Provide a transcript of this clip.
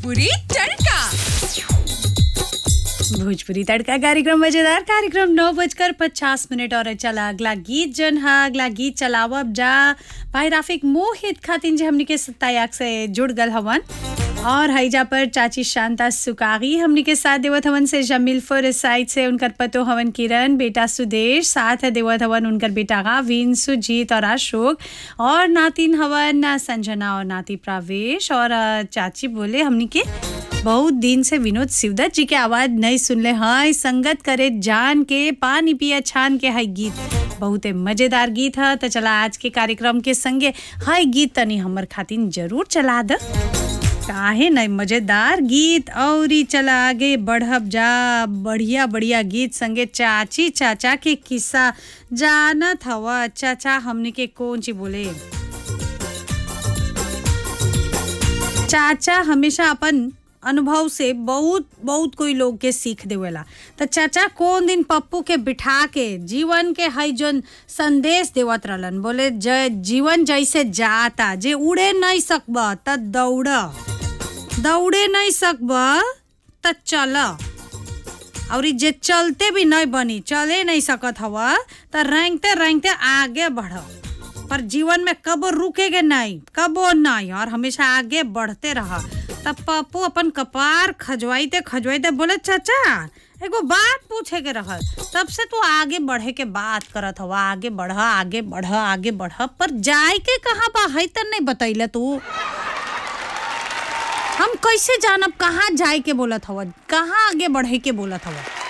भोजपुरी तड़का भोजपुरी तड़का कार्यक्रम मजेदार कार्यक्रम नौ बजकर पचास मिनट और चला अगला गीत जन हा अगला गीत चलावब जा भाई राफिक मोहित खातिन जे हमनी के सत्तायाक से जुड़ गल हवन और हैजा पर चाची शांता सुकागी हमनी के साथ देवत हवन से जमील फुर साइड से उनकर पतो हवन किरण बेटा सुदेश साथ देवत हवन उनकर बेटा गाविन सुजीत और अशोक और नातिन हवन संजना और नाती प्रावेश और अ, चाची बोले हमनी के बहुत दिन से विनोद शिवदत्त जी के आवाज नहीं सुनले हैं संगत करे जान के पानी पिया छान के है गीत बहुते मजेदार गीत है तो चला आज के कार्यक्रम के संगे है गीत तनी हमर खातिन जरूर चला द काहे नहीं मजेदार गीत और ही चला आगे बढ़ब जा बढ़िया बढ़िया गीत संगे चाची चाचा के किस्सा जानत हवा चाचा हमने के कौन ची बोले चाचा हमेशा अपन अनुभव से बहुत बहुत कोई लोग के सीख देवेला तो चाचा कौन दिन पप्पू के बिठा के जीवन के हई जोन संदेश देवत रहलन बोले ज जीवन जैसे जाता जे उड़े नहीं सकब त दौड़ दौड़े नहीं सकब त चल और जे चलते भी नहीं बनी चले नहीं सकत हवा त रेंगते रेंगते आगे बढ़ पर जीवन में कबो रुकेगे नहीं कबो नहीं और हमेशा आगे बढ़ते रह तब पप्पू अपन कपार खजवाइते खजवाइते बोले चाचा एगो बात पूछे के रहल तब से तू आगे बढ़े के बात करत हवा आगे बढ़ आगे बढ़ आगे बढ़ पर जाए के कहाँ बा है त नहीं बतैले तू हम कैसे जानब कहाँ जाए के बोलत हवा कहाँ आगे बढ़े के बोलत हवा